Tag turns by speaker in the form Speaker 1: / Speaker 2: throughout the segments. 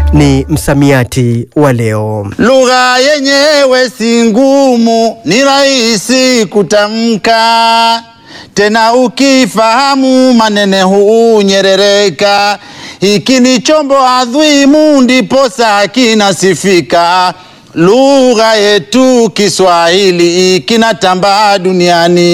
Speaker 1: ni msamiati wa leo.
Speaker 2: Lugha yenyewe si ngumu, ni rahisi kutamka, tena ukifahamu manene hunyerereka. Hiki ni chombo adhimu, ndiposa kinasifika. Lugha yetu Kiswahili kinatambaa duniani.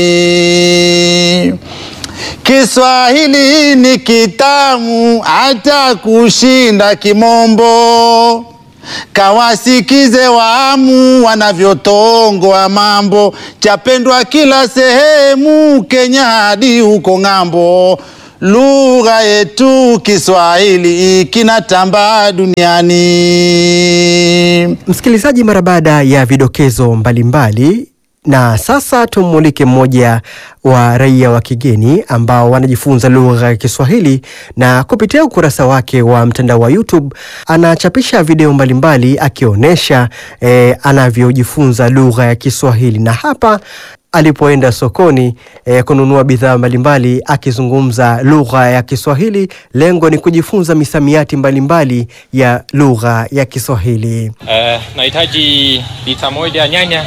Speaker 2: Kiswahili ni kitamu hata kushinda Kimombo. Kawasikize waamu wanavyotongoa mambo, chapendwa kila sehemu, Kenya hadi huko ng'ambo. Lugha yetu Kiswahili kinatambaa duniani.
Speaker 1: Msikilizaji, mara baada ya vidokezo mbalimbali na sasa tumulike mmoja wa raia wa kigeni ambao wanajifunza lugha ya Kiswahili na kupitia ukurasa wake wa mtandao wa YouTube anachapisha video mbalimbali akionyesha eh, anavyojifunza lugha ya Kiswahili na hapa alipoenda sokoni eh, kununua bidhaa mbalimbali akizungumza lugha ya Kiswahili. Lengo ni kujifunza misamiati mbalimbali ya lugha ya Kiswahili.
Speaker 3: Eh, nahitaji lita moja nyanya.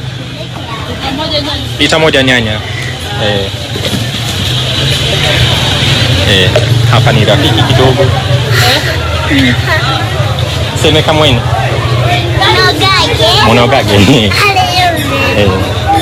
Speaker 3: Lita moja nyanya. Eh. Eh, hapa ni rafiki kidogo. Seme kamweni. Monogage. Eh.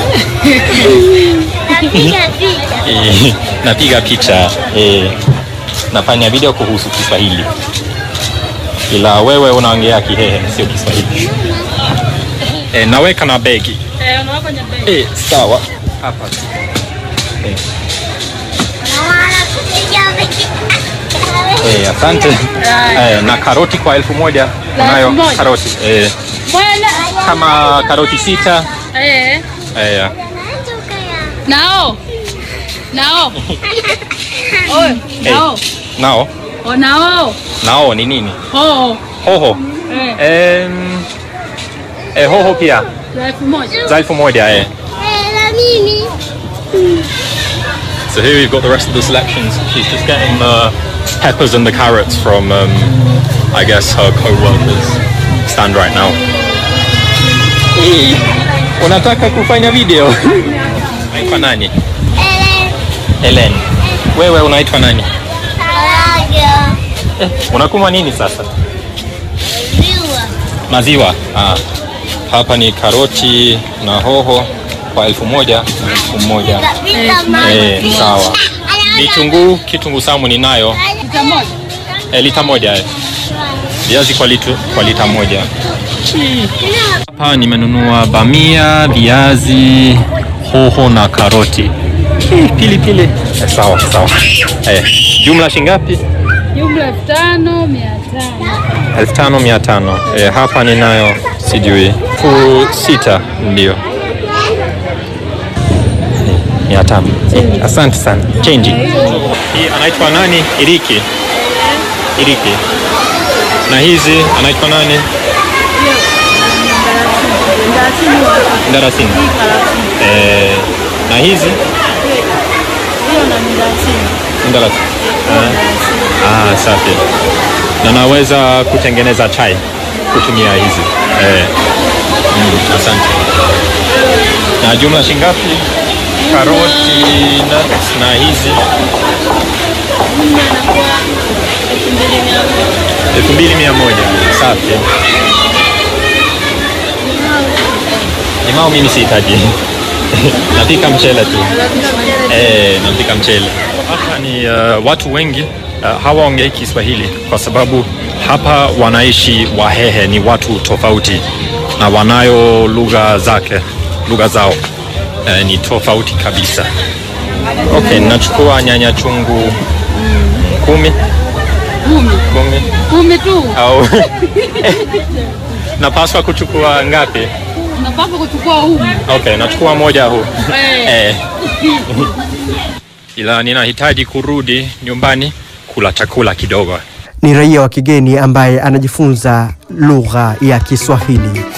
Speaker 3: Eh, napiga picha. Eh, nafanya video kuhusu Kiswahili. Ila wewe unaongea Kihehe sio Kiswahili. Eh, naweka na begi. Eh, sawa. Hapa. Eh, eh, asante. Eh, na karoti kwa elfu moja. Unayo
Speaker 4: elfu moja?
Speaker 3: karoti. Eh, kama karoti sita.
Speaker 4: Eh,
Speaker 3: Eh,
Speaker 4: nao nao Oe, nao
Speaker 3: nao.
Speaker 4: o nao
Speaker 3: Nao ni nini?
Speaker 4: oo
Speaker 3: Hoho.
Speaker 4: eh,
Speaker 3: Em, eh, hoho pia
Speaker 4: za elfu moja
Speaker 3: za elfu moja eh. So here we've got the rest of the selections. She's just getting the peppers and the carrots from, um, I guess, her co-workers stand right now. Hey, unataka kufanya video? Unaitwa nani? Helen. Wewe unaitwa nani? Eh, unakunywa nini sasa? Maziwa. Ah. Hapa ni karoti na hoho kwa elfu moja na elfu moja. Eh, sawa. Vitunguu, kitunguu saumu ninayo
Speaker 4: lita moja
Speaker 3: eh, lita moja eh. Viazi kwa, litu, kwa lita moja. Hapa nimenunua bamia, viazi, hoho na karoti. Eh, pili pili. Eh, sawa sawa. Eh, jumla shingapi?
Speaker 4: jumla elfu tano mia tano
Speaker 3: elfu tano mia tano. Eh, hapa ninayo sijui elfu sita ndio mia tano. Eh, asante sana. Change. Hii anaitwa nani? Iriki. Iriki. Na hizi anaitwa nani? Ndarasini. Eh, na hizi Ndarasini. Ah, ah, safi. Na naweza kutengeneza chai kutumia hizi. Eh. Mm, asante. Na jumla shingapi? Karoti nuts na hizi elfu mbili mia moja. Safi. Limao mimi sihitaji. Napika mchele tu. Eh, napika mchele. Hapa ni uh, watu wengi uh, hawaongei Kiswahili kwa sababu hapa wanaishi Wahehe, ni watu tofauti na wanayo lugha zake, lugha zao uh, ni tofauti kabisa. Okay, nachukua nyanya chungu kumi
Speaker 4: kumi
Speaker 3: kumi
Speaker 4: kumi tu
Speaker 3: au napaswa kuchukua ngapi?
Speaker 4: unapaswa kuchukua huu
Speaker 3: Okay, nachukua moja huu
Speaker 4: Eh.
Speaker 3: eh. Ila ninahitaji kurudi nyumbani kula chakula kidogo.
Speaker 1: Ni raia wa kigeni ambaye anajifunza lugha ya Kiswahili.